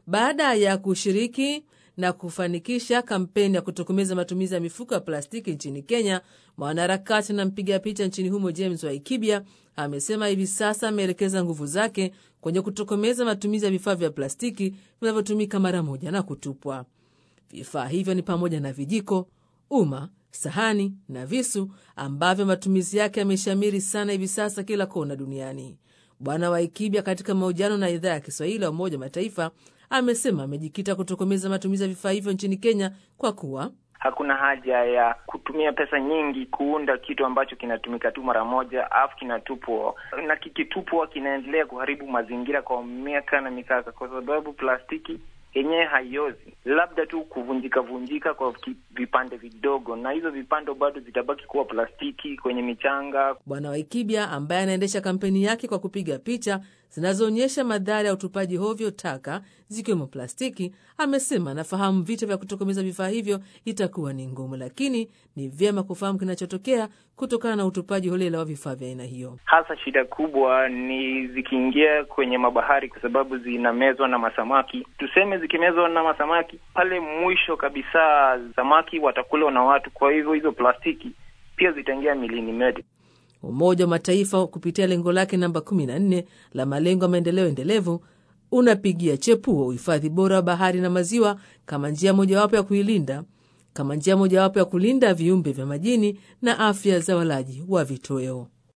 baada ya kushiriki na kufanikisha kampeni ya kutokomeza matumizi ya mifuko ya plastiki nchini Kenya, mwanaharakati na mpiga picha nchini humo James Waikibia amesema hivi sasa ameelekeza nguvu zake kwenye kutokomeza matumizi ya vifaa vya plastiki vinavyotumika mara moja na kutupwa. Vifaa hivyo ni pamoja na vijiko, uma, sahani na visu ambavyo matumizi yake yameshamiri sana hivi sasa kila kona duniani. Bwana Waikibia katika mahojiano na idhaa ya Kiswahili ya Umoja wa Mataifa amesema amejikita kutokomeza matumizi ya vifaa hivyo nchini Kenya kwa kuwa hakuna haja ya kutumia pesa nyingi kuunda kitu ambacho kinatumika tu mara moja alafu kinatupwa, na kikitupwa kinaendelea kuharibu mazingira kwa miaka na mikaka, kwa sababu plastiki yenyewe haiozi, labda tu kuvunjika vunjika kwa vipande vidogo, na hizo vipande bado zitabaki kuwa plastiki kwenye michanga. Bwana Waikibia ambaye anaendesha kampeni yake kwa kupiga picha zinazoonyesha madhara ya utupaji hovyo taka zikiwemo plastiki, amesema anafahamu vita vya kutokomeza vifaa hivyo itakuwa ni ngumu, lakini ni vyema kufahamu kinachotokea kutokana na utupaji holela wa vifaa vya aina hiyo. Hasa shida kubwa ni zikiingia kwenye mabahari, kwa sababu zinamezwa na masamaki. Tuseme zikimezwa na masamaki, pale mwisho kabisa samaki watakulwa na watu, kwa hivyo hizo plastiki pia zitaingia milini metu. Umoja wa Mataifa kupitia lengo lake namba 14 la malengo ya maendeleo endelevu unapigia chepuo uhifadhi bora wa bahari na maziwa kama njia mojawapo ya kuilinda kama njia mojawapo ya kulinda viumbe vya majini na afya za walaji wa vitoweo.